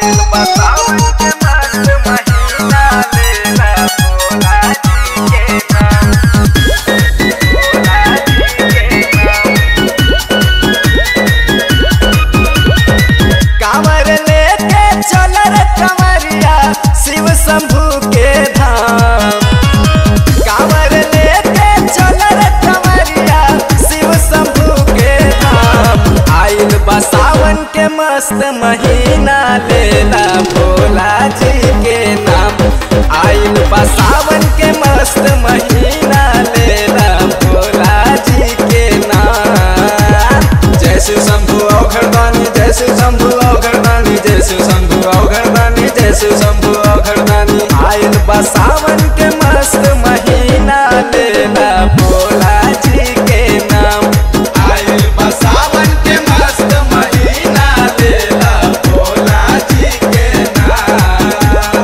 आइल बतावन के मस्त महीना लेला भोला जी के नाम भोला जी के नाम कांवर लेके चल रे कंवरिया शिव शंभू के धाम कांवर लेके चल रे कंवरिया शिव शंभू के धाम आइल बा सावन के मस्त महीना लेला भोला जी के नाम आइल बा सावन के मस्त महीना लेला भोला जी के नाम जय शिव शंभु औघड़दानी जय शिव शंभु औघड़दानी जय शिव शंभु औघड़दानी जय शिव शंभु औघड़दानी आइल बा सावन के मस्त महीना लेला भोला जी के नाम आइल बा सावन के मस्त महीना लेला भोला जी के नाम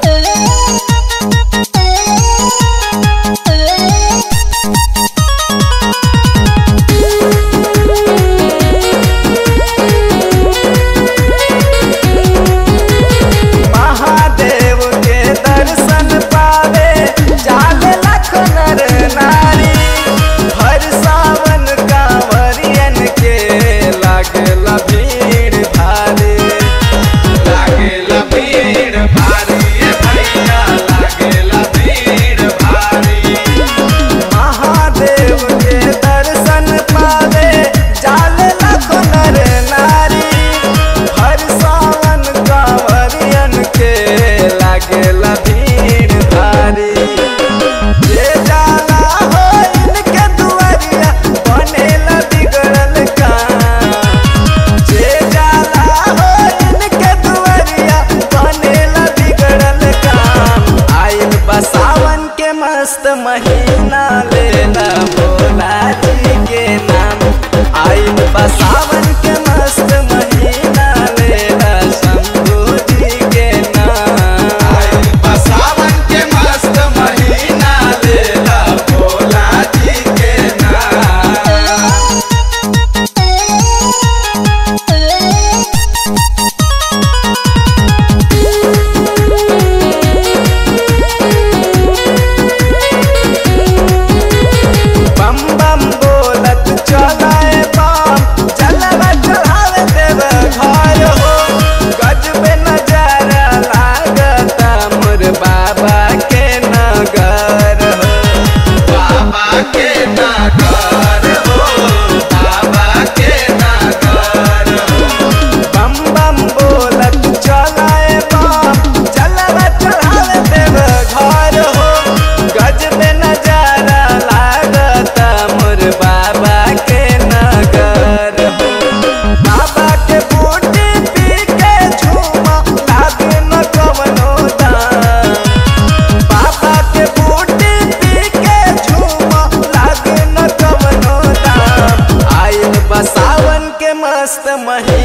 महादेव के दर्शन पावे जाले लाख नर नारी हर सावन कांवरियन के लागला भीड़ भारी लागला भीड़ भारी ए भैया लागला भीड़ भारी महादेव के दर्शन पावे जाले लाख नर नारी हर सावन कांवरियन के लागेला भीड़ भारी जे जाला हो इनके दुआरिया बनेला बिगड़ल काम जे जाला हो इनके दुआरिया बनेला बिगड़ल काम आइल बा सावन के मस्त महीना लेला भोला जी के नाम आइल बा सावन के मस्त महीना लेला शंभू जी के नाम आइल बा सावन के मस्त महीना लेला भोला जी के नाम बम बम बोलत चलाए बम चलवा चढ़ावे देव घर हो गजबे नजारा लागता मोर बाबा के नगर हो बाबा के नगर हो बाबा के नगर हो बम बम बोलत चलाए बम चलवा चढ़ावे देव घर हो गजबे नजारा लागता मोर बाबा के नगर हो बाबा के बूटी पी के झूमा लागे न कवनो दाम बाबा के बूटी पी के झूमा लागे न कवनो दाम आइल बा सावन के मस्त महीना